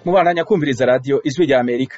mubandanya kumviriza radiyo ijwi rya amerika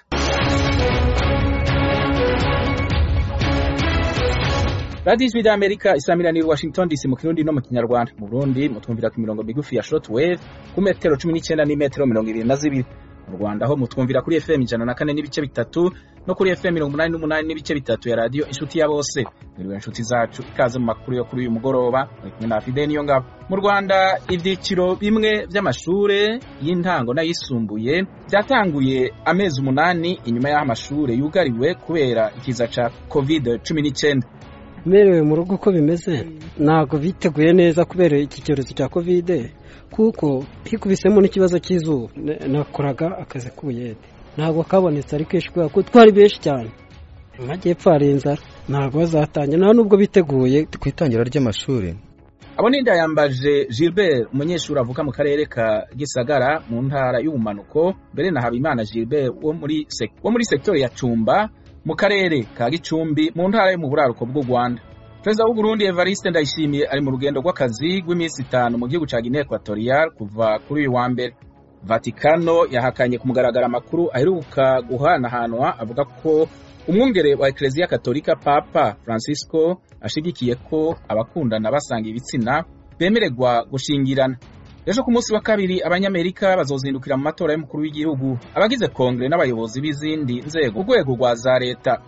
radiyo ijwi rya amerika isamiraniye washington dc mu kirundi no mu kinyarwanda mu burundi mutwumvira ku mirongo migufi ya short wave ku metero cumi n'icyenda n'imetero mirongo irindwi na zibiri mu rwanda ho mutwumvira kuri fm ijana na kane n'ibice bitatu no kuri fm mirongo umunani n'umunani n'ibice bitatu ya radiyo inshuti ya bose mwiriwe inshuti zacu ikaze mu makuru yo kuri uyu mugoroba muri kumwe na fide niyo ngabo mu rwanda ibyiciro bimwe by'amashure y'intango n'ayisumbuye byatanguye amezi umunani inyuma y'aho amashure yugariwe kubera ikiza ca covid cumi n'icyenda merewe mu rugo uko bimeze ntabwo biteguye neza kubera iki cyorezo cya kovide kuko hikubisemo n'ikibazo cy'izuba nakoraga akazi k'ubuyede ntabwo kabonetse ari kenshi kubera ko twari benshi cyane mu majyepfo hari inzara ntabwo bazatangira nta nubwo biteguye ku itangira ry'amashuri abo ni ndayambaje gilbert umunyeshuri avuka mu karere ka gisagara mu ntara y'ubumanuko mbere na habimana gilbert wo muri wo muri sektori ya cumba mu karere ka gicumbi mu ntara yo mu buraruko bw'u rwanda perezida w'u Burundi evariste ndayishimiye ari mu rugendo rw'akazi rw'iminsi itanu mu gihugu cya guinea equatorial kuva kuri uyu wa mbere vatikano yahakanye ku mugaragaro amakuru aheruka guhanahanwa avuga ko umwungere wa ekereziya katolika papa francisco ashigikiye ko abakundana basanga ibitsina bemererwa gushingirana ejo ku munsi wa kabiri abanyamerika bazozindukira mu matora y'umukuru w'igihugu abagize kongere n'abayobozi b'izindi nzego ku rwego rwa za leta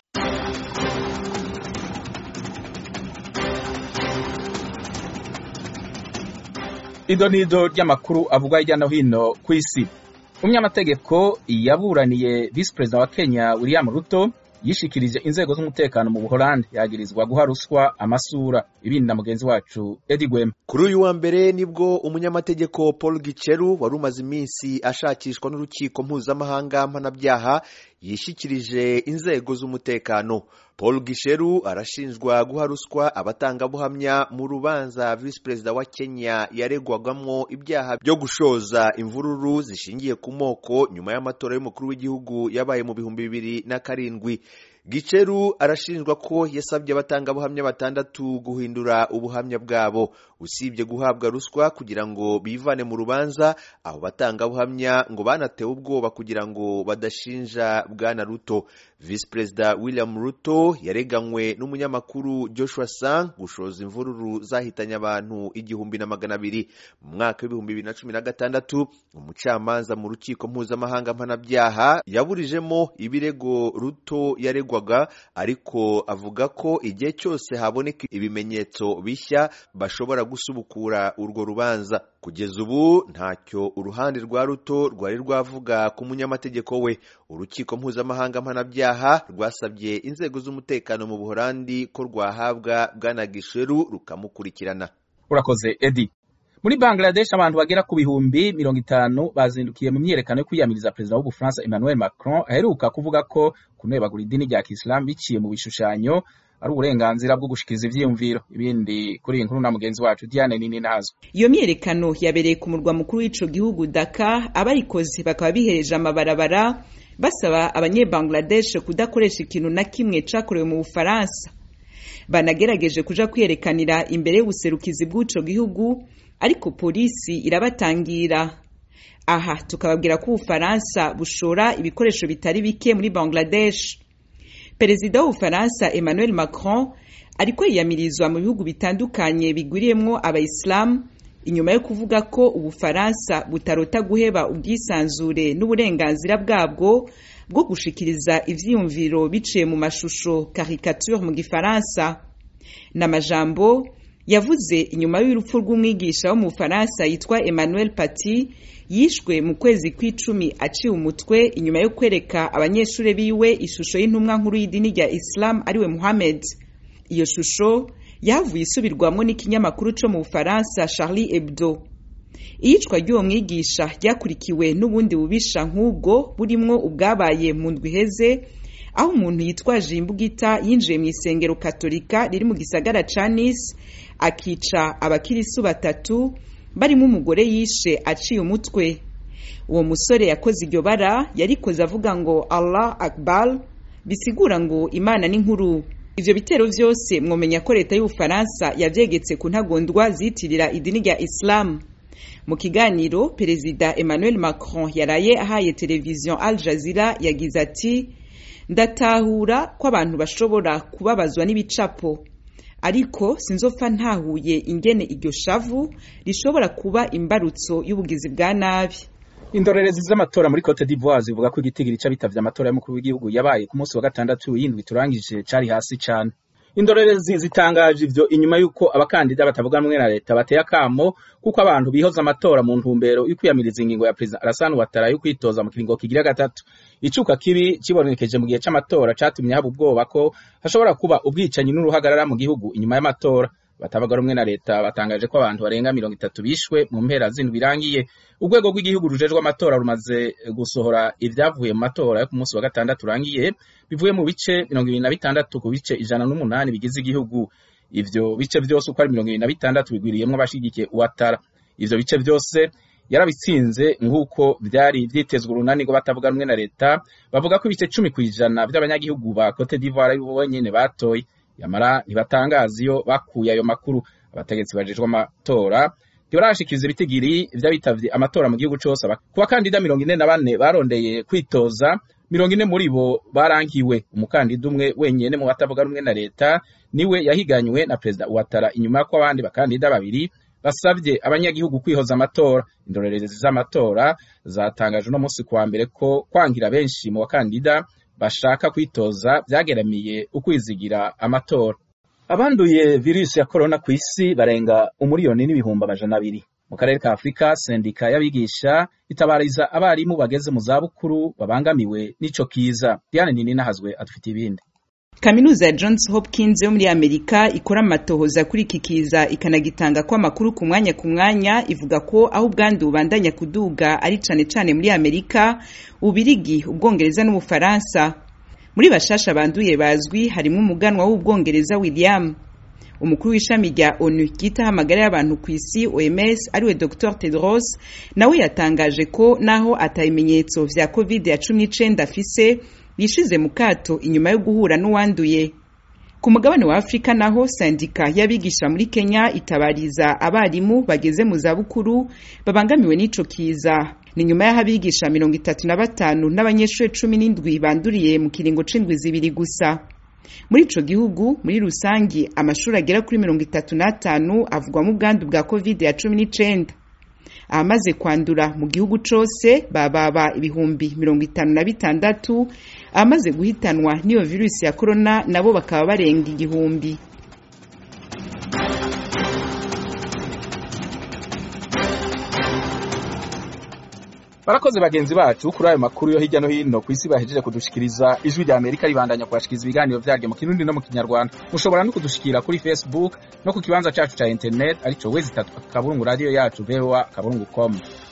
idonido ry'amakuru avugwa hirya no hino ku isi umunyamategeko yaburaniye visi perezida wa kenya william ruto yishikirije inzego z'umutekano mu buholandi yagirizwa guha ruswa amasura ibindi na mugenzi wacu edi gwema kuri uyu wa mbere nibwo umunyamategeko paul giceru wari umaze iminsi ashakishwa n'urukiko mpuzamahanga mpanabyaha yishikirije inzego z'umutekano paul gisheru arashinjwa guha ruswa abatangabuhamya mu rubanza visi perezida wa kenya yaregwagamo ibyaha byo gushoza imvururu zishingiye ku moko nyuma y'amatora y'umukuru w'igihugu yabaye mu bihumbi bibiri na karindwi giceru arashinjwa ko yasabye abatangabuhamya batandatu guhindura ubuhamya bwabo usibye guhabwa ruswa kugira ngo bivane mu rubanza abo batangabuhamya ngo banatewe ubwoba kugira ngo badashinja bwana ruto visi perezida william ruto yareganywe n'umunyamakuru joshua sang gushoza imvururu zahitanye abantu igihumbi na magana abiri mu mwaka w'ibihumbi bibiri na cumi na gatandatu umucamanza mu rukiko mpuzamahanga mpanabyaha yaburijemo ibirego ruto yaregwaga ariko avuga ko igihe cyose haboneka ibimenyetso bishya bashobora gusubukura urwo rubanza kugeza ubu ntacyo uruhande rwa ruto rwari rwavuga ku munyamategeko we urukiko mpuzamahanga mpanabyaha rwasabye inzego z'umutekano mu buholandi ko rwahabwa bwana gisheru rukamukurikirana urakoze edi muri bangladesh abantu bagera ku bihumbi mirongo itanu bazindukiye mu myiyerekano yo kwiyamiriza perezida w'ubufaransa emmanuel macron aheruka kuvuga ko kunebagura idini rya kisilamu biciye mu bishushanyo ari uburenganzira bwo gushikiriza ivyiyumviro ibindi kuri iyi nkuru na mugenzi wacu Diane nini nazo iyo myiyerekano yabereye ku murwa mukuru w'ico gihugu Dakar abarikoze bakaba bihereje amabarabara basaba abanyebangladesh kudakoresha ikintu na kimwe cakorewe mu bufaransa banagerageje kuja kwiyerekanira imbere y'ubuserukizi bw'ico gihugu ariko polisi irabatangira aha tukababwira ko ubufaransa bushora ibikoresho bitari bike muri bangladesh perezida w'ubufaransa emmanuel macron ariko yiyamirizwa mu bihugu bitandukanye bigwiriyemwo abayisilamu inyuma yo kuvuga ko ubufaransa butarota guheba ubwisanzure n'uburenganzira bwabwo bwo gushikiriza ivyiyumviro biciye mu mashusho caricature mu gifaransa n'amajambo yavuze inyuma y'urupfu rw'umwigisha wo mu bufaransa yitwa emmanuel paty yishwe mu kwezi kw'icumi aciwe umutwe inyuma yo kwereka abanyeshuri biwe ishusho y'intumwa nkuru y'idini rya islam ariwe muhammed iyo shusho yavuye isubirwamo n'ikinyamakuru co mu bufaransa charlie hebdo iyicwa ry'uwo mwigisha ryakurikiwe n'ubundi bubisha nk'ubwo burimwo ubwabaye mu ndwi iheze aho umuntu yitwaje imbugita yinjiye mu isengero katolika riri mu gisagara ca nice akica abakirisu batatu barimo umugore yishe aciye umutwe uwo musore yakoze iryo bara yarikoze avuga ngo allah akbar bisigura ngo imana ni nkuru ivyo bitero vyose mwomenya ko leta y'ubufaransa yavyegetse ku ntagondwa zitirira idini rya isilamu mu kiganiro perezida emmanuel macron yaraye ahaye televiziyo al jazeera yagize ati ndatahura ko abantu bashobora kubabazwa n'ibicapo ariko sinzopfa ntahuye ingene iryo shavu rishobora kuba imbarutso y'ubugizi bwa nabi indorerezi z'amatora muri cote d'ivoire zivuga ko igitigiri c'abitavye amatora y'umukuru w'igihugu yabaye ku munsi wa gatandatu y'indwi turangije cari hasi cane indorerezi zitangaje ivyo inyuma y'uko abakandida batavuga rumwe na leta bateye akamo kuko abantu bihoza amatora mu ntumbero y'ukwiyamiriza ingingo ya perezida Alassane Ouattara yo kwitoza mu kiringo kigira gatatu icuka kibi kibonekeje mu gihe c'amatora catumye haba ubwoba ko hashobora kuba ubwicanyi n'uruhagarara mu gihugu inyuma y'amatora batavuga rumwe na leta batangaje ko abantu barenga mirongo itatu bishwe mu mpera z'indwi birangiye urwego rw'igihugu rujejwe amatora rumaze gusohora ibyavuye mu matora yo ku munsi wa gatandatu urangiye bivuye mu bice mirongo ibiri na bitandatu ku bice ijana n'umunani bigize igihugu ivyo bice vyose uko ari mirongo ibiri na bitandatu bigwiriyemwo abashigikiye uwatara ivyo bice vyose yarabitsinze nk'uko vyari vyitezwe urunani rwo batavuga rumwe na leta bavuga ko ibice cumi kw'ijana vy'abanyagihugu ba cote d'ivoire ari bo nyene batoye yamara ntibatangaza iyo bakuye ayo makuru abategetsi bajejwe amatora ntibarashikiza ibitigiri vy'abitavye amatora mu gihugu cose ku bakandida mirongo ine na bane barondeye kwitoza mirongo ine muri bo barangiwe umukandida umwe wenyene mu batavuga rumwe na leta niwe yahiganywe na perezida Ouattara inyuma y'uko abandi bakandida babiri basabye abanyagihugu kwihoza amatora indorerezi z'amatora zatangaje uno munsi kuwa mbere ko kwangira benshi mu bakandida bashaka kwitoza vyageramiye ukwizigira amatora abanduye virusi ya korona ku isi barenga umuriyoni n'ibihumbi amajana abiri mu karere ka afurika sendika y'abigisha itabariza abarimu bageze mu zabukuru babangamiwe n'ico kiza diane nini nahazwe adufite ibindi kaminuza ya johns hopkins yo muri amerika ikora amatohoza kuri iki kiza ikanagitanga ko amakuru ku mwanya ku mwanya ivuga ko aho ubwandu bubandanya kuduga ari cane cane muri amerika ubirigi ubwongereza n'ubufaransa muri bashasha banduye bazwi harimo umuganwa w'ubwongereza william umukuru w'ishami rya onu ryitaho amagara y'abantu ku isi oms ariwe dr tedros nawe yatangaje ko naho atabimenyetso vya covid ya cumi n'icenda afise yishize mu kato inyuma yo guhura n'uwanduye ku mugabane wa afurika naho sandika y'abigisha muri kenya itabariza abarimu bageze mu zabukuru babangamiwe n'ico kiza ni nyuma y'aho abigisha mirongo itatu na batanu n'abanyeshuri cumi n'indwi banduriye mu kiringo c'indwi zibiri gusa muri ico gihugu muri rusangi amashuri agera kuri mirongo itatu n'atanu avugwamo ubwandu bwa covid ya cumi n'icenda abamaze kwandura mu gihugu cose bababa ibihumbi mirongo itanu na bitandatu abamaze guhitanwa n'iyo virusi ya korona nabo bakaba barenga igihumbi barakoze bagenzi bacu kuri ayo makuru yo hirya no hino ku isi bahejeje kudushikiriza ijwi rya amerika ribandanya kubashikiriza ibiganiro vyaryo mu kirundi no mu kinyarwanda mushobora no kudushikira kuri facebook no ku kibanza cacu ca internet arico wezi itatu kaburungu radio yacu voa kaburungu com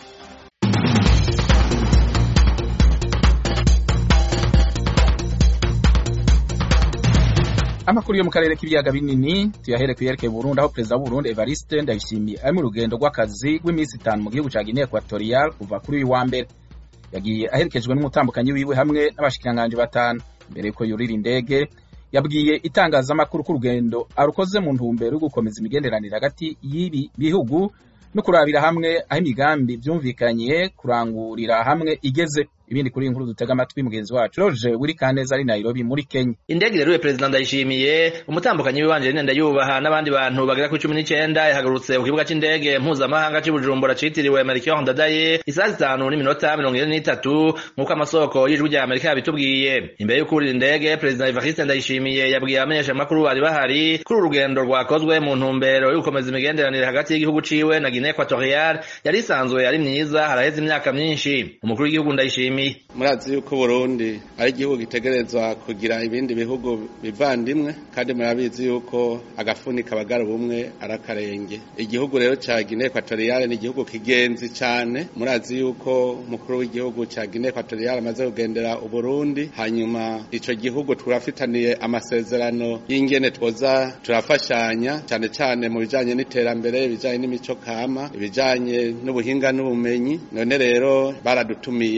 amakuru yo mu karere k'ibiyaga binini tuyahere kuyerekeye Burundi aho perezida w'Uburundi Evariste Ndayishimiye ari mu rugendo rw'akazi rw'iminsi itanu mu gihugu ca Guinea Equatorial kuva kuri uyu wa mbere yagiye aherekejwe n'umutambukanyi wiwe hamwe n'abashikiranganji batanu mbere yuko yurira indege yabwiye itangazamakuru ko urugendo arukoze mu ntumbero yo gukomeza imigenderanire hagati y'ibi bihugu no kurabira hamwe aho imigambi vyumvikanye kurangurira hamwe igeze ibindi kuri inkuru dutega amatwi mugenzi wacu Roje wiri Kaneza ari Nairobi muri Kenya indege rero perezida ndayishimiye umutambukanyi wibanje nenda yubaha n'abandi bantu bagera ku 19 yahagurutse ku kibuga c'indege mpuzamahanga c'Ibujumbura citiriwe Melchior Ndadaye isaha zitanu n'iminota mirongo ine n'itatu nk'uko amasoko y'ijwi rya Amerika yabitubwiye imbere yo kurira indege perezida Evariste Ndayishimiye yabwiye abamenyesha amakuru bari bahari kuri urugendo rwakozwe mu ntumbero yo gukomeza imigenderanire hagati y'igihugu ciwe na Guinea Equatorial yari isanzwe ari myiza haraheze imyaka myinshi umukuru w'igihugu ndayishimiye murazi yuko Burundi ari igihugu gitegerezwa kugira ibindi bihugu bivandimwe kandi murabizi yuko agafuni kabagara ubumwe arakarenge igihugu rero ca Guinea Equatoriale ni igihugu kigenzi cane murazi yuko umukuru w'igihugu ca Guinea Equatoriale amaze kugendera Uburundi hanyuma ico gihugu turafitaniye amasezerano y'ingene twoza turafashanya cane cane mu bijanye n'iterambere ibijanye n'imico kama ibijanye n'ubuhinga n'ubumenyi none rero baradutumiye ngo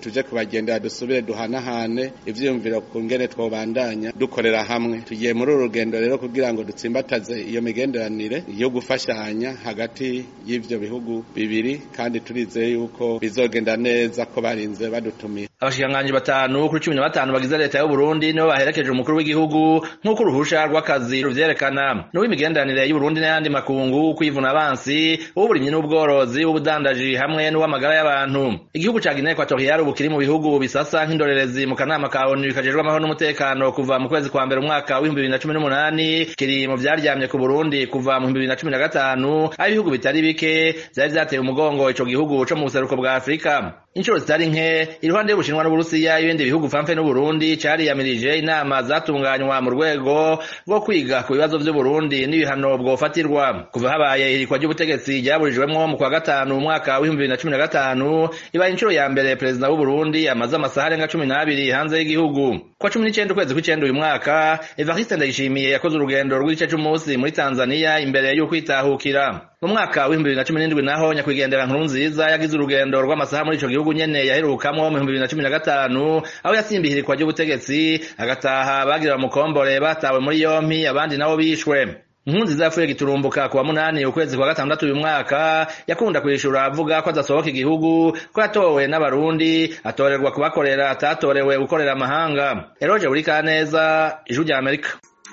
tuje kubagendera dusubire duhanahane ivyiyumviro ku ngene twobandanya dukorera hamwe tugiye muri uru rugendo rero kugira ngo dutsimbataze iyo migenderanire yo gufashanya hagati y'ivyo bihugu bibiri kandi turizeye yuko bizogenda neza ko barinze badutumira abashikiranganji batanu kuri cumi na batanu bagize leta y'u Burundi nibo baherekeje umukuru w'igihugu nk'uko uruhusha rw'akazi ruvyerekana n'uw'imigenderanire y'u Burundi n'ayandi makungu kwivuna abansi uw'uburimyi n'ubworozi w'ubudandaji hamwe n'uw'amagara y'abantu igihugu ca Guinea Equatoriale ubu kiri mu bihugu bisasa nk'indorerezi mu kanama ka ONU kajejwe amahoro n'umutekano kuva mu kwezi kwa mbere umwaka w'ibihumbi bibiri na cumi n'umunani kiri mu vyaryamye ku Burundi kuva mu bihumbi bibiri na cumi na gatanu aho ibihugu bitari bike vyari vyateye umugongo ico gihugu co mu buseruko bwa Afurika inshuro zitari nke iruhande y'ubushinwa n'uburusiya ibindi bihugu famfe n'uburundi cariyamirije inama zatunganywa mu rwego rwo kwiga ku bibazo vy'uburundi n'ibihano bwofatirwa kuva habaye irikwa ry'ubutegetsi ryaburijwemwo mu kwa gatanu umwaka w'ibihumbi bibiri na cumi na gatanu ibaye inshuro ya mbere perezida w'uburundi amaze amasaha arenga cumi n'abiri hanze y'igihugu kwa cumi n'icenda ukwezi kw'icenda uyu mwaka evariste ndayishimiye yakoze urugendo rw'igice c'umunsi muri tanzaniya imbere y'ukwitahukira mu mwaka w'ibihumbi bibiri na cumi n'indwi naho nyakwigendera nkuru nziza yagize urugendo rw'amasaha muri ico gihugu nyene yaherukamwo mu bihumbi bibiri na cumi na gatanu aho yasimbiye irikwa ry'ubutegetsi agataha bagira bamukombore batawe muri yompi abandi nabo bishwe nkunziza yapfuye giturumbuka kuwa munani ukwezi kwa gatandatu uyu mwaka yakunda kwishura avuga ko adasohoka igihugu ko yatowe n'abarundi atorerwa kubakorera atatorewe gukorera amahanga eroje buri kaneza ijwi rya amerika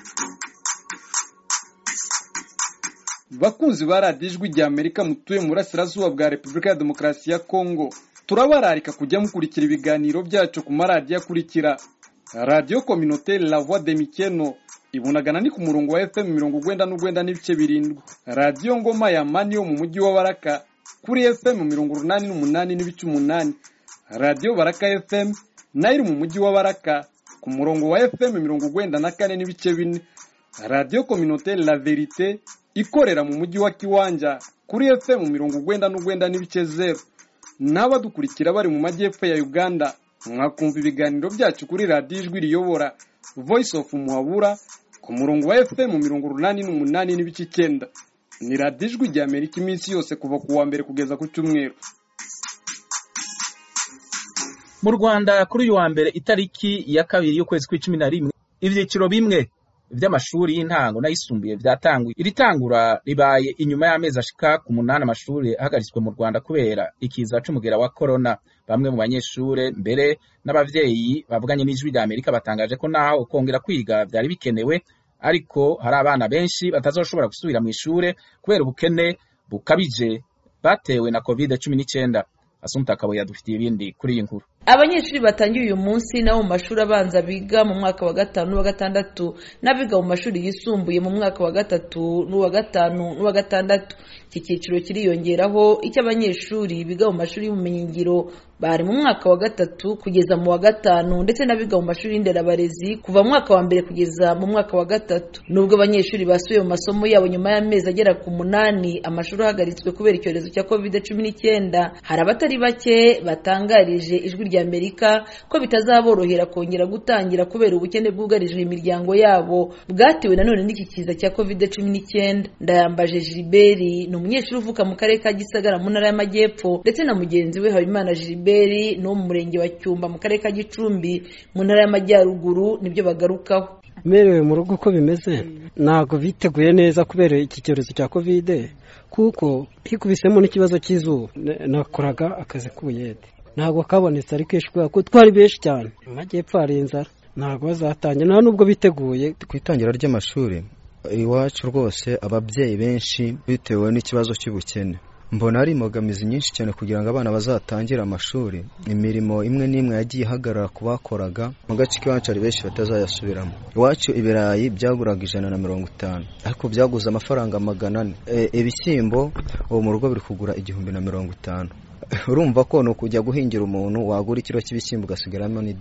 bakunzi ba radiyo ijwi rya amerika mutuye mu burasirazuba bwa repubulika ya demokarasi ya kongo turabararika kujya mukurikira ibiganiro byacu ku maradiyo akurikira radiyo kominoteri la voix de mikeno ibunagana ni ku murongo wa fm mirongo ugwenda n'ugwenda n'ibice birindwi radiyo ngoma ya mani yo mu mujyi wa baraka kuri fm mirongo urunani n'umunani n'ibice umunani radiyo baraka fm nayo iri mu mujyi wa baraka ku murongo wa fm mirongo ugwenda na kane n'ibice bine radiyo kominoteri la verite ikorera mu mujyi wa kiwanja kuri fm mirongo ugwenda n'ugwenda n'ibice zeru n'abadukurikira bari mu majyepfo ya uganda mwakumva ibiganiro byacu kuri radiyo ijwi riyobora voice of muhabura ku murongo wa fm mirongo urunani n'umunani n'ibice icyenda ni radiyo ijwi rya amerika iminsi yose kuva ku wa mbere kugeza ku cyumweru mu rwanda kuri uyu wa mbere itariki ya kabiri y'ukwezi kw'icumi na rimwe ibyiciro bimwe vy'amashuri y'intango n'ayisumbuye vyatanguye iri tangura ribaye inyuma y'amezi ashika ku munani amashuri ahagaritswe mu rwanda kubera ikiza c'umugera wa korona bamwe mu banyeshure mbere n'abavyeyi bavuganye n'ijwi rya amerika batangaje ko naho kongera kwiga vyari bikenewe ariko hari abana benshi batazoshobora gusubira mw'ishure kubera ubukene bukabije batewe na covid cumi n'icenda asumta akabo yadufitiye ibindi kuri iyi nkuru abanyeshuri batangiye uyu munsi nabo mu mashuri abanza biga mu mwaka wa gatanu n'uwa gatandatu n'abiga mu mashuri yisumbuye mu mwaka wa gatatu n'uwa gatanu n'uwa gatandatu iki cyiciro kiriyongeraho icy'abanyeshuri biga mu mashuri y'ubumenyingiro bari mu mwaka wa gatatu kugeza mu wa gatanu ndetse n'abiga mu mashuri y'inderabarezi kuva mu mwaka wa mbere kugeza mu mwaka wa gatatu nubwo abanyeshuri basubiye mu masomo yabo nyuma y'amezi agera ku munani amashuri ahagaritswe kubera icyorezo cya covid cumi n'icyenda hari abatari bake batangarije ijwi rya amerika ko bitazaborohera kongera gutangira kubera ubukene bwugarije imiryango yabo bwatewe nanone n'iki kiza cya covid cumi n'icyenda ndayambaje gilbert ni umunyeshuri uvuka mu karere ka gisagara mu ntara y'amajyepfo ndetse na mugenzi we habimana gilbert ni wo mu murenge wa cyumba mu karere ka gicumbi mu ntara y'amajyaruguru nibyo bagarukaho merewe mu rugo uko bimeze ntabwo biteguye neza kubera iki cyorezo cya kovide kuko hikubisemo n'ikibazo cy'izuba nakoraga akazi k'ubuyede ntabwo kabonetse ari kenshi kubera ko twari benshi cyane mu majyepfo hari inzara ntabwo bazatangira nta nubwo biteguye ku itangira ry'amashuri iwacu rwose ababyeyi benshi bitewe n'ikibazo cy'ubukene mbona ari imbogamizi nyinshi cyane kugira ngo abana bazatangire amashuri imirimo imwe n'imwe yagiye ihagarara ku bakoraga mu gace k'iwacu hari benshi batazayasubiramo iwacu ibirayi byaguraga ijana na mirongo itanu ariko byaguze amafaranga magana ane ibishyimbo ubu mu rugo biri kugura igihumbi na mirongo itanu urumva ko ni ukujya guhingira umuntu wagura ikiro cy'ibishyimbo ugasigaramo n'ideni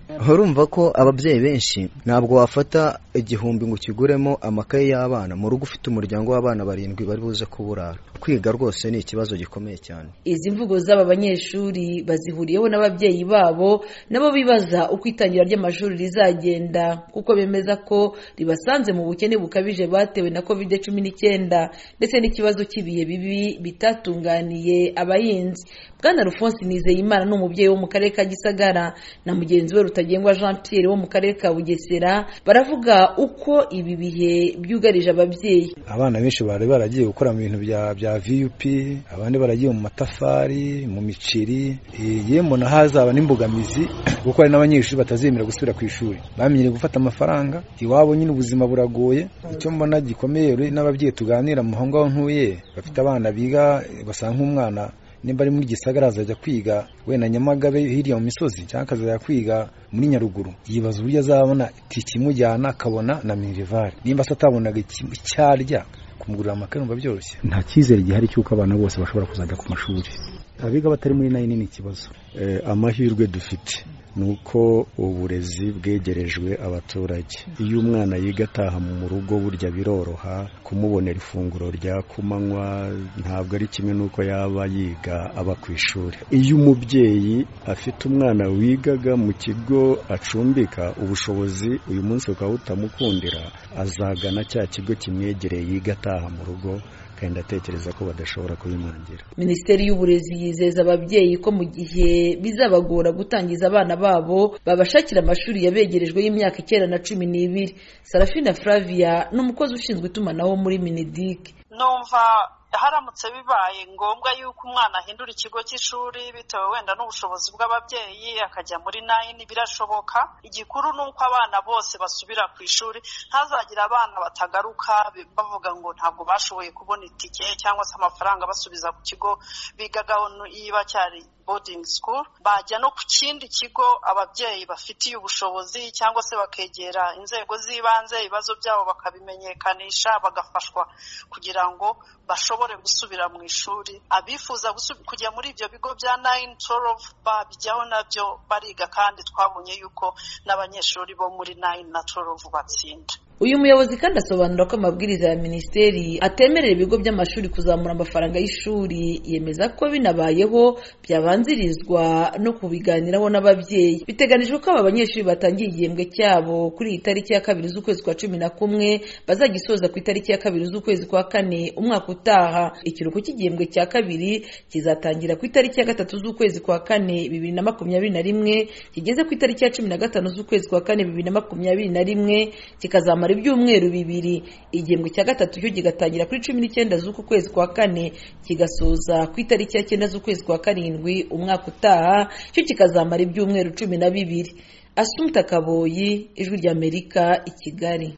urumva ko ababyeyi benshi ntabwo wafata igihumbi ngo ukiguremo amakaye y'abana mu rugo ufite umuryango w'abana barindwi bari buze kuburara kwiga rwose ni ikibazo gikomeye cyane izi mvugo z'aba banyeshuri bazihuriyeho n'ababyeyi babo nabo bibaza uko itangira ry'amashuri rizagenda kuko bemeza ko ribasanze mu bukene bukabije batewe na covid cumi n'icyenda ndetse n'ikibazo cy'ibihe bibi bitatunganiye abahinzi bwana rufonsi nizeyimana ni umubyeyi wo mu karere ka gisagara na mugenzi we rutagengwa jean pierre wo mu karere ka bugesera baravuga uko ibi bihe byugarije ababyeyi abana benshi bari baragiye gukora mu bintu bya bya vup abandi baragiye mu matafari mu miceri yemwe na hazaba n'imbogamizi kuko hari n'abanyeshuri batazemera gusubira ku ishuri bamenyereye gufata amafaranga iwabo nyine ubuzima buragoye icyo mbona gikomeye n'ababyeyi tuganira mu aho ngaho ntuye bafite abana biga basanga nk'umwana nimba ari muri gisagara azajya kwiga wenda nyamagabe hirya mu misozi cyangwa akazajya kwiga muri nyaruguru yibaza uburyo azabona itike imujyana akabona na minerivari nimba se atabonaga icyarya kumugurira amakaye numva byoroshye nta cyizere gihari cy'uko abana bose bashobora kuzajya ku mashuri abiga batari muri nayini ni ikibazo amahirwe dufite ni uko uburezi bwegerejwe abaturage iyo umwana yiga ataha mu rugo burya biroroha kumubonera ifunguro rya kumanywa ntabwo ari kimwe n'uko yaba yiga aba ku ishuri iyo umubyeyi afite umwana wigaga mu kigo acumbika ubushobozi uyu munsi bukaba butamukundira azagana cya kigo kimwegereye yiga ataha mu rugo kandi atekereza ko badashobora kubimangira minisiteri y'uburezi yizeza ababyeyi ko mu gihe bizabagora gutangiza abana babo babashakira amashuri yabegerejwe y'imyaka icyenda na cumi n'ibiri sarafina flavia ni umukozi ushinzwe itumanaho muri minidike numva haramutse bibaye ngombwa yuko umwana ahindura ikigo cy'ishuri bitewe wenda n'ubushobozi bw'ababyeyi akajya muri nayini birashoboka igikuru ni uko abana bose basubira ku ishuri ntazagire abana batagaruka bavuga ngo ntabwo bashoboye kubona itike cyangwa se amafaranga basubiza ku kigo bigagaho niba cyari boarding school bajya no ku kindi kigo ababyeyi bafitiye ubushobozi cyangwa se bakegera inzego z'ibanze ibibazo byabo bakabimenyekanisha bagafashwa kugira ngo bashobore gusubira mu ishuri abifuza kujya muri ibyo bigo bya nayini torovu babijyaho nabyo bariga kandi twabonye yuko n'abanyeshuri bo muri nayini na torovu batsinda uyu muyobozi kandi asobanura ko amabwiriza ya minisiteri atemerera ibigo by'amashuri kuzamura amafaranga y'ishuri yemeza ko binabayeho byabanzirizwa no kubiganiraho n'ababyeyi biteganijwe ko aba banyeshuri batangiye igihembwe cyabo kuri iyi tariki ya kabiri z'ukwezi kwa cumi na kumwe bazagisoza ku itariki ya kabiri z'ukwezi kwa kane umwaka utaha ikiruhuko cy'igihembwe cya kabiri kizatangira ku itariki ya gatatu z'ukwezi kwa kane bibiri na makumyabiri na rimwe kigeze ku itariki ya cumi na gatanu z'ukwezi kwa kane bibiri na makumyabiri na rimwe kikazamara ibyumweru bibiri igihembwe cya gatatu cyo kigatangira kuri cumi n'icyenda z'uku kwezi kwa kane kigasoza ku itariki ya cyenda z'ukwezi kwa karindwi umwaka utaha cyo kikazamara ibyumweru cumi na bibiri asumta kaboyi ijwi ry'amerika i kigali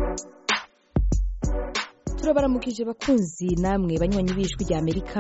turabaramukije bakunzi namwe banywanyi b'ijwi ry'amerika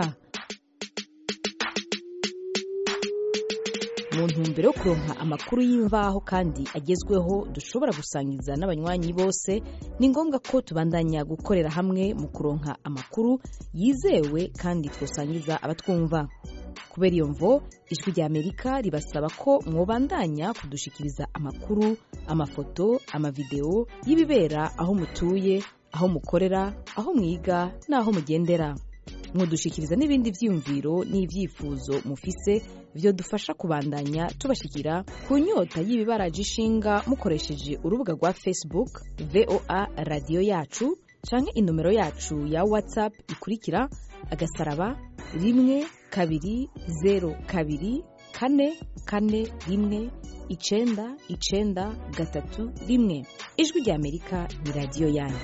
mu ntumbero yo kuronka amakuru y'imvaho kandi agezweho dushobora gusangiza n'abanywanyi bose ni ngombwa ko tubandanya gukorera hamwe mu kuronka amakuru yizewe kandi twasangiza abatwumva kubera iyo mvo ijwi ry'amerika ribasaba ko mwobandanya kudushikiriza amakuru amafoto amavidewo y'ibibera aho mutuye aho mukorera aho mwiga n'aho mugendera mudushikiriza n'ibindi byiyumviro n'ibyifuzo mufise byo dufasha kubandanya tubashikira ku nyota y'ibibaraje ishinga mukoresheje urubuga rwa facebook voa radiyo yacu canke inomero yacu ya whatsapp ikurikira agasaraba rimwe kabiri zero kabiri kane kane rimwe icenda icenda gatatu rimwe ijwi ry'amerika ni radiyo yanyu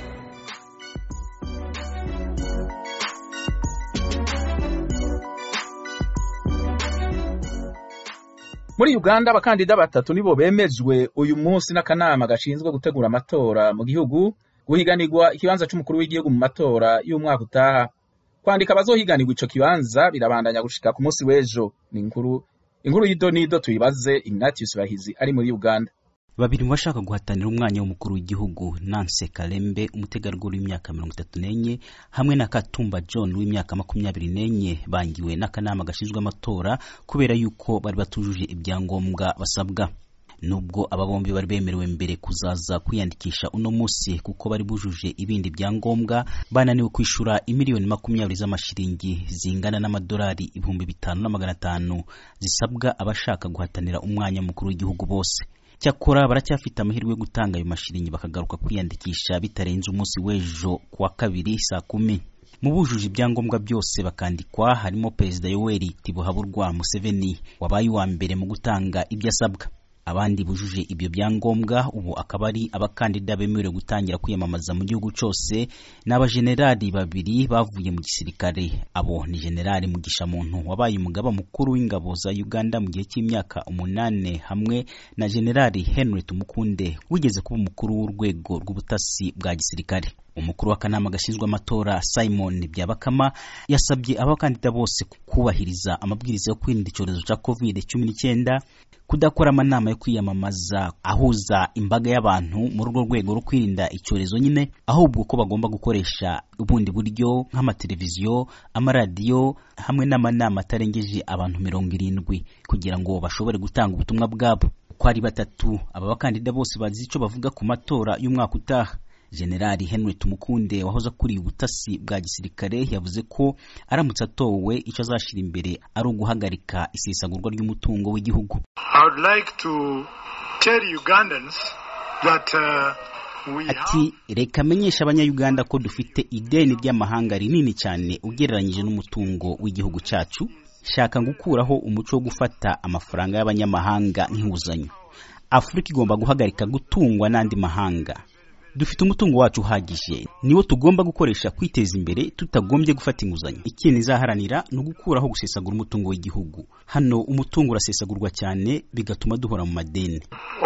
muri uganda abakandida batatu nibo bemejwe uyu munsi n'akanama gashinzwe gutegura amatora mu gihugu guhiganirwa ikibanza cy'umukuru w'igihugu mu matora y'umwaka utaha kwandika abazohiganirwa ico kibanza birabandanya gushika ku munsi w'ejo ni inkuru inkuru y'idonido tuyibaze ignatius bahizi ari muri uganda babiri mu bashaka guhatanira umwanya w'umukuru w'igihugu Nancy Kalembe umutegarugori w'imyaka mirongo itatu n'enye hamwe na Katumba John w'imyaka makumyabiri n'enye bangiwe n'akanama gashinzwe amatora kubera yuko bari batujuje ibyangombwa basabwa nubwo aba bombi bari bemerewe mbere kuzaza kwiyandikisha uno munsi kuko bari bujuje ibindi byangombwa bananiwe kwishura imiliyoni makumyabiri z'amashiringi zingana n'amadolari ibihumbi bitanu na magana atanu zisabwa abashaka guhatanira umwanya mukuru w'igihugu bose cyakora baracyafite amahirwe yo gutanga ayo mashiringi bakagaruka kwiyandikisha bitarenze umunsi w'ejo kuwa kabiri saa kumi mu bujuje ibyangombwa byose bakandikwa harimo perezida yoweri tibuhaburwa museveni wabaye uwa mbere mu gutanga ibyo asabwa abandi bujuje ibyo byangombwa ubu akaba ari abakandida bemerewe gutangira kwiyamamaza mu gihugu cyose ni abajenerali babiri bavuye mu gisirikare abo ni generali mugisha muntu wabaye umugaba mukuru w'ingabo za uganda mu gihe cy'imyaka umunane hamwe na generali henry tumukunde wigeze kuba umukuru w'urwego rw'ubutasi bwa gisirikare umukuru w'akanama gashinzwe amatora simon byabakama yasabye abakandida bose kubahiriza amabwiriza yo kwirinda icyorezo cya covid cumi n'icyenda kudakora amanama yo kwiyamamaza ahuza imbaga y'abantu muri urwo rwego rwo kwirinda icyorezo nyine ahubwo ko bagomba gukoresha ubundi buryo nk'amateleviziyo amaradiyo hamwe n'amanama atarengeje abantu mirongo irindwi kugira ngo bashobore gutanga ubutumwa bwabo uko ari batatu aba bakandida bose bazi icyo bavuga ku matora y'umwaka utaha generali henry tumukunde wahoze akuriye ubutasi bwa gisirikare yavuze ko aramutse atowe icyo azashyira imbere ari uguhagarika isesagurwa ry'umutungo w'igihugu ati reka amenyesha abanyayuganda ko dufite ideni ry'amahanga rinini cyane ugereranyije n'umutungo w'igihugu cyacu shaka gukuraho umuco wo gufata amafaranga y'abanyamahanga nk'inguzanyo afurika igomba guhagarika gutungwa n'andi mahanga dufite umutungo wacu uhagije niwo tugomba gukoresha kwiteza imbere tutagombye gufata inguzanyo ikindi izaharanira ni ugukuraho gusesagura umutungo w'igihugu hano umutungo urasesagurwa cyane bigatuma duhora mu madeni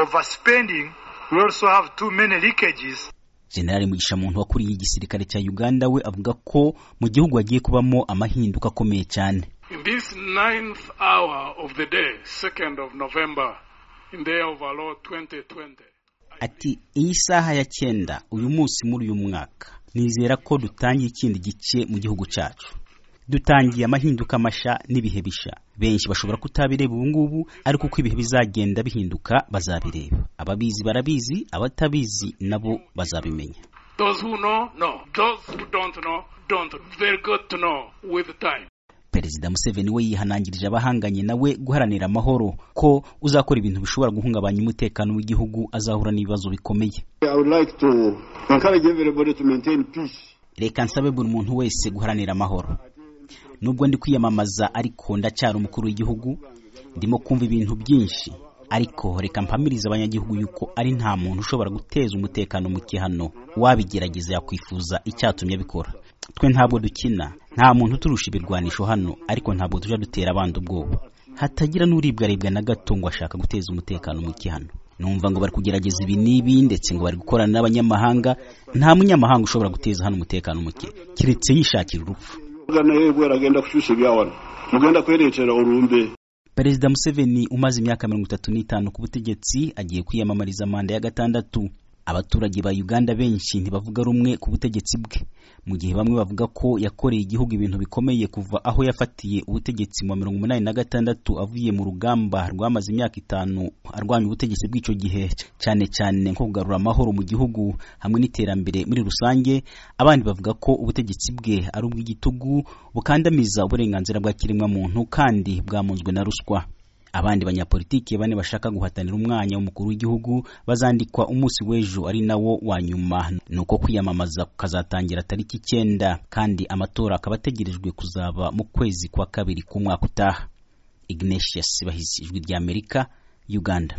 generali mugisha muntu wakuriye igisirikare cya uganda we avuga ko mu gihugu hagiye kubamo amahinduka akomeye cyane In this ninth hour of the day, 2nd of November, in the year of our Lord 2020, ati iyi saha ya cyenda uyu munsi muri uyu mwaka nizera ko dutangiye ikindi gice mu gihugu cyacu dutangiye amahinduka masha n'ibihe bisha benshi bashobora kutabireba ubu ngubu ariko uko ibihe bizagenda bihinduka bazabireba ababizi barabizi abatabizi nabo bazabimenya those who know, know. Those who don't know, don't. Very good to know with time. perezida museveni we yihanangirije abahanganye nawe guharanira amahoro ko uzakora ibintu bishobora guhungabanya umutekano w'igihugu azahura n'ibibazo bikomeye I would like to encourage everybody to maintain peace. reka nsabe buri muntu wese guharanira amahoro nubwo ndi kwiyamamaza ariko ndacyari umukuru w'igihugu ndimo kumva ibintu byinshi ariko reka mpamirize abanyagihugu yuko ari nta muntu ushobora guteza umutekano muke hano wabigerageza yakwifuza icyatumye abikora twe ntabwo dukina nta muntu uturusha ibirwanisho hano ariko ntabwo tujya dutera abandi ubwoba hatagira n'uribwaribwa na gato ngo ashaka guteza umutekano muke hano numva ngo bari kugerageza ibi n'ibi ndetse ngo bari gukorana n'abanyamahanga nta munyamahanga ushobora guteza hano umutekano muke keretse yishakira urupfu Ugana yebwe aragenda kushusha ibyawana mugenda kwerekera urumbe perezida museveni umaze imyaka mirongo itatu n'itanu ku butegetsi agiye kwiyamamariza manda ya gatandatu abaturage ba uganda benshi ntibavuga rumwe ku butegetsi bwe mu gihe bamwe bavuga ko yakoreye igihugu ibintu bikomeye kuva aho yafatiye ubutegetsi mu wa mirongo umunani na gatandatu avuye mu rugamba rwamaze imyaka itanu arwanya ubutegetsi bw'icyo gihe cyane cyane nko kugarura amahoro mu gihugu hamwe n'iterambere muri rusange abandi bavuga ko ubutegetsi bwe ari ubw'igitugu bukandamiza uburenganzira bwa kiremwamuntu kandi bwamunzwe na ruswa abandi banyapolitiki bane bashaka guhatanira umwanya w'umukuru w'igihugu bazandikwa umunsi w'ejo ari nawo wa nyuma ni uko kwiyamamaza kukazatangira tariki icyenda kandi amatora akaba ategerejwe kuzaba mu kwezi kwa kabiri k'umwaka utaha ignatius bahizi ijwi ry'amerika uganda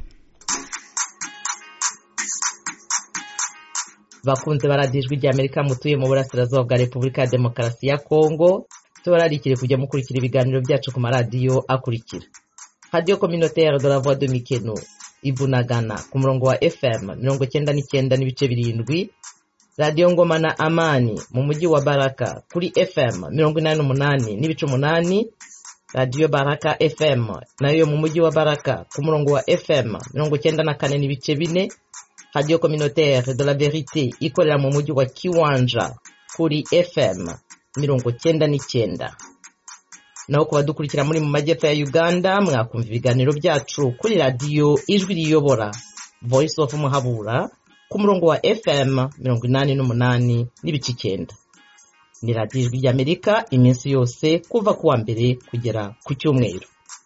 bakunze baradiyo ijwi ry'amerika mutuye mu burasirazuba bwa repubulika ya demokarasi ya kongo tubararikire kujya mukurikira ibiganiro byacu ku maradiyo akurikira radiyo communautaire de la voix de mikeno ibunagana ku murongo wa fm mirongo cyenda n'icyenda n'ibice birindwi radiyo ngoma na amani mu mujyi wa baraka kuri fm mirongo inani n'umunani n'ibice umunani radiyo baraka fm nayo mu mujyi wa baraka ku murongo wa fm mirongo cyenda na kane n'ibice bine radiyo communautaire de la verite ikorera mu mujyi wa kiwanja kuri fm mirongo cyenda n'icyenda naho ku badukurikira muri mu majyepfo ya uganda mwakumva ibiganiro byacu kuri radiyo ijwi riyobora voice of muhabura ku murongo wa fm mirongo inani n'umunani n'ibice icyenda ni radiyo ijwi ry'amerika iminsi yose kuva ku wa mbere kugera ku cyumweru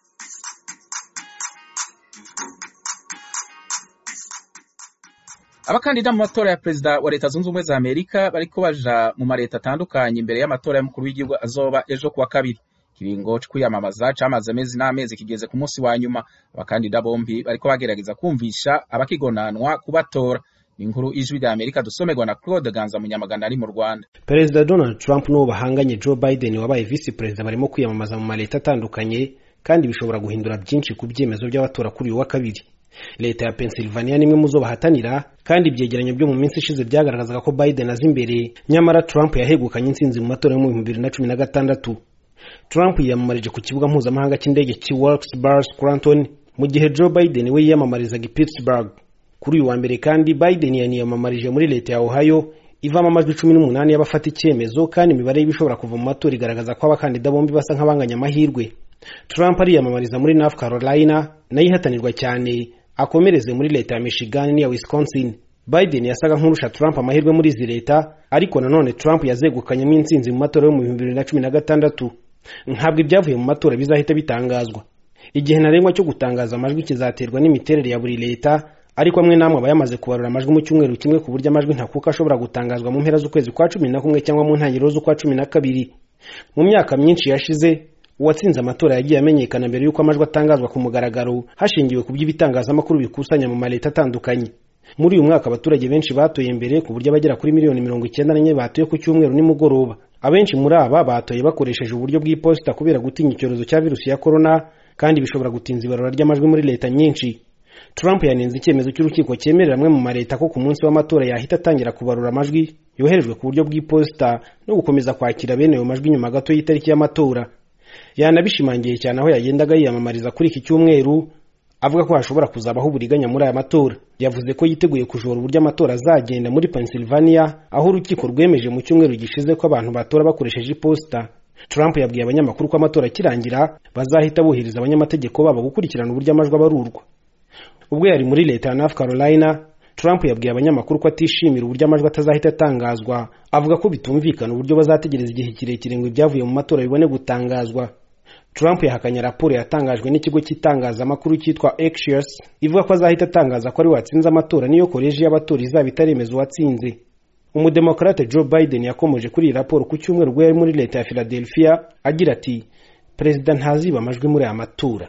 abakandida mu matora ya perezida wa leta zunze ubumwe za amerika bariko baja mu mareta atandukanye imbere y'amatora y'umukuru w'igihugu azoba ejo kuwa kabiri ikiringo co kwiyamamaza camaze amezi n'amezi kigeze ku munsi wa nyuma abakandida bombi bariko bagerageza kumvisha abakigonanwa kubatora inkuru ijwi rya amerika dusomerwa na claude ganza munyamagana ari mu rwanda perezida donald trump n'uwo bahanganye joe biden wabaye visi perezida barimo kwiyamamaza mu maleta atandukanye kandi bishobora guhindura byinshi ku byemezo by'abatora kuri uyu wa kabiri leta ya pennsylvania nimwe mu zo bahatanira kandi ibyegeranyo byo mu minsi ishize byagaragazaga ko biden aza imbere nyamara trump yahegukanye intsinzi mu matora yo mu bihumbi bibiri na cumi na gatandatu trump yiyamamarije ku kibuga mpuzamahanga cy'indege cy'i wilkes-barre scranton mu gihe joe biden we yiyamamarizaga i pittsburgh kuri uyu wa mbere kandi biden yaniyamamarije muri leta ya ohio ivamo amajwi cumi n'umunani y'abafata icyemezo kandi imibare y'ibishobora kuva mu matora igaragaza ko abakandida bombi basa nk'abanganya amahirwe trump ariyamamariza muri north carolina nayo ihatanirwa cyane akomereze muri leta ya michigan n'iya wisconsin biden yasaga nk'urusha trump amahirwe muri izi leta ariko nanone trump yazegukanyemo intsinzi mu matora yo mu bihumbi bibiri na cumi na gatandatu ntabwo ibyavuye mu matora bizahita bitangazwa igihe ntarengwa cyo gutangaza amajwi kizaterwa n'imiterere ya buri leta ariko amwe n'amwe aba yamaze kubarura amajwi mu cyumweru kimwe ku buryo amajwi ntakuka ashobora gutangazwa mu mpera z'ukwezi kwa cumi na kumwe cyangwa mu ntangiriro z'ukwa cumi na kabiri mu myaka myinshi yashize uwatsinze amatora yagiye amenyekana mbere y'uko amajwi atangazwa ku mugaragaro hashingiwe ku by'ibitangazamakuru bikusanya mu maleta atandukanye muri uyu mwaka abaturage benshi batoye mbere ku buryo abagera kuri miliyoni mirongo icyenda n'enye batoye ku cyumweru nimugoroba abenshi muri aba batoye bakoresheje uburyo bw'iposita kubera gutinya icyorezo cya virusi ya korona kandi bishobora gutinza ibarura ry'amajwi muri leta nyinshi trump yanenze icyemezo cy'urukiko cyemerera amwe mu maleta ko ku munsi w'amatora yahita atangira kubarura amajwi yoherejwe ku buryo bw'iposita no gukomeza kwakira bene ayo majwi nyuma gato y'itariki y'amatora yanabishimangiye cyane aho yagendaga yiyamamariza kuri iki cyumweru avuga ko hashobora kuzabaho uburiganya muri aya matora yavuze ko yiteguye kujora uburyo amatora azagenda muri pennsylvania aho urukiko rwemeje mu cyumweru gishize ko abantu batora bakoresheje iposita trump yabwiye abanyamakuru ko amatora akirangira bazahita bohereza abanyamategeko babo gukurikirana uburyo amajwi abarurwa ubwo yari muri leta ya north carolina trump yabwiye abanyamakuru ko atishimira uburyo amajwi atazahita atangazwa avuga ko bitumvikana uburyo bazategereza igihe kirekire ngo ibyavuye mu matora bibone gutangazwa trump yahakanye raporo yatangajwe n'ikigo cy'itangazamakuru cyitwa axios ivuga ko azahita atangaza ko ari watsinze amatora niyo koleji y'abatora izaba itaremeza uwatsinze umudemokarate joe biden yakomeje kuri iyi raporo ku cyumweru ubwo yari muri leta ya philadelphia agira ati perezida ntaziba amajwi muri aya matora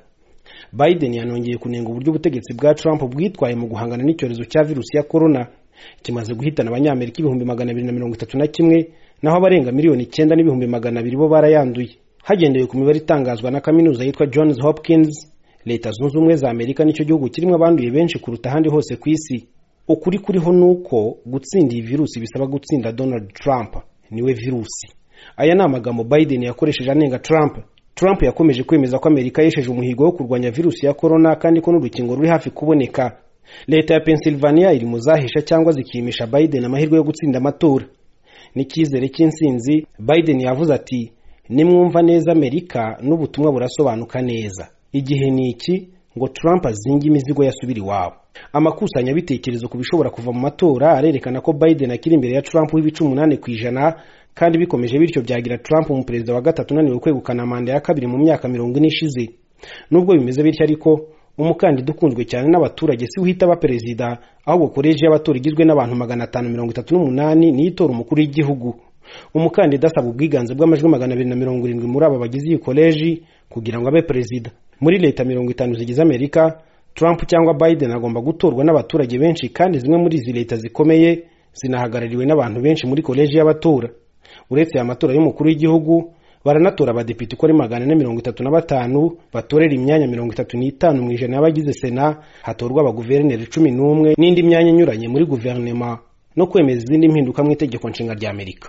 biden yanongeye kunenga uburyo ubutegetsi bwa trump bwitwaye mu guhangana n'icyorezo cya virusi ya korona kimaze guhitana abanyamerika ibihumbi magana abiri na mirongo itatu na kimwe naho abarenga miliyoni icyenda n'ibihumbi magana abiri bo barayanduye hagendewe ku mibare itangazwa na kaminuza yitwa johns hopkins leta zunze ubumwe za amerika nicyo gihugu kirimo abanduye benshi kuruta ahandi hose ku isi ukuri kuriho ni uko gutsinda iyi virusi bisaba gutsinda donald trump niwe virusi aya ni amagambo biden yakoresheje anenga trump trump yakomeje kwemeza ko amerika yesheje umuhigo wo kurwanya virusi ya korona kandi ko n'urukingo ruri hafi kuboneka leta ya pennsylvania iri mu zahesha cyangwa zikimisha biden amahirwe yo gutsinda amatora n'icyizere cy'insinzi biden yavuze ati nimwumva neza amerika n'ubutumwa burasobanuka neza igihe ni iki ngo trump azinge imizigo yasubira iwabo amakusanyabitekerezo ku bishobora kuva mu matora arerekana ko biden akiri imbere ya trump w'ibice umunani ku ijana kandi bikomeje bityo byagira trump umuperezida wa gatatu unaniwe kwegukana manda ya kabiri mu myaka mirongo ine ishize nubwo bimeze bityo ariko umukandida ukunzwe cyane n'abaturage si uhita aba perezida ahubwo koleji y'abatora igizwe n'abantu magana atanu mirongo itatu n'umunani niyo itora umukuru w'igihugu umukandida asaba ubwiganze bw'amajwi magana abiri na mirongo irindwi muri aba bagize iyi koleji kugira ngo abe perezida muri leta mirongo itanu zigize amerika trump cyangwa biden agomba gutorwa n'abaturage benshi kandi zimwe muri izi leta zikomeye zinahagarariwe n'abantu benshi muri koleji y'abatora uretse aya matora y'umukuru w'igihugu baranatora abadepite uko ari magana ane mirongo itatu na batanu batorera imyanya mirongo itatu n'itanu mu ijana y'abagize sena hatorwa abaguverineri cumi n'umwe n'indi myanya inyuranye muri guverinema no kwemeza izindi mpinduka mu itegeko nshinga rya amerika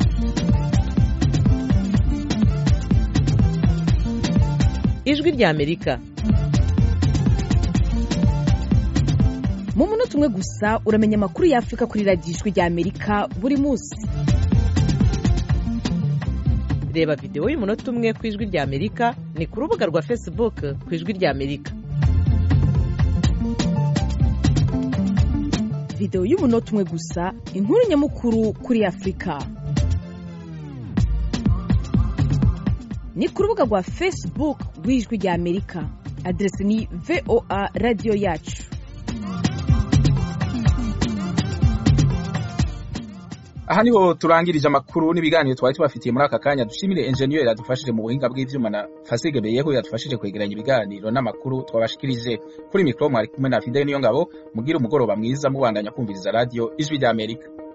ijwi rya amerika mu munota umwe gusa uramenya amakuru y'afurika kuri radiyo ijwi rya amerika buri munsi reba videwo y'umunota umwe ku ijwi rya amerika ni ku rubuga rwa facebook ku ijwi rya amerika videwo y'umunota umwe gusa inkuru nyamukuru kuri afurika ni ku rubuga rwa facebook rw'ijwi rya amerika aderesi ni voa radiyo yacu aha niho turangirije amakuru n'ibiganiro twari tubafitiye muri aka kanya dushimire enjeniyeri yadufashije mu buhinga bw'ivyuma na fasige beyeho yadufashije kwegeranya ibiganiro n'amakuru twabashikirije kuri mikoro mwari kumwe na fideli niyo ngabo mugire umugoroba mwiza mubandanya kumviriza radiyo ijwi rya amerika